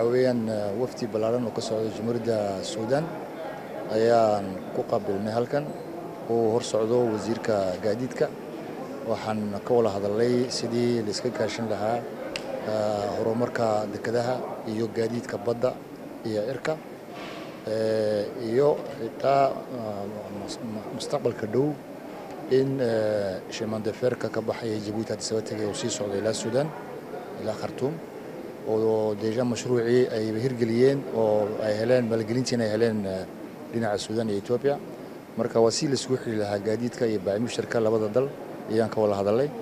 waxaa weeyaan wafdi ballaaran oo ka socda jamhuuriyadda suudaan ayaan ku qaabilnay halkan uu hor socdo wasiirka gaadiidka waxaan ka wada hadalnay sidii layska gaashan lahaa horumarka dekedaha iyo gaadiidka badda iyo cirka iyo xitaa mustaqbalka dhow in shimandeferka ka baxaya jabuuti hadda saba tegay uu sii socdo ilaa suudaan ilaa khartuum oo deja mashruucii ay hirgeliyeen oo ay heleen maalgelintiina ay heleen dhinaca suudaan iyo etoobiya marka waa si laisugu xiri lahaa gaadiidka iyo baacimushtarka labada dal ayaan ka wada hadalnay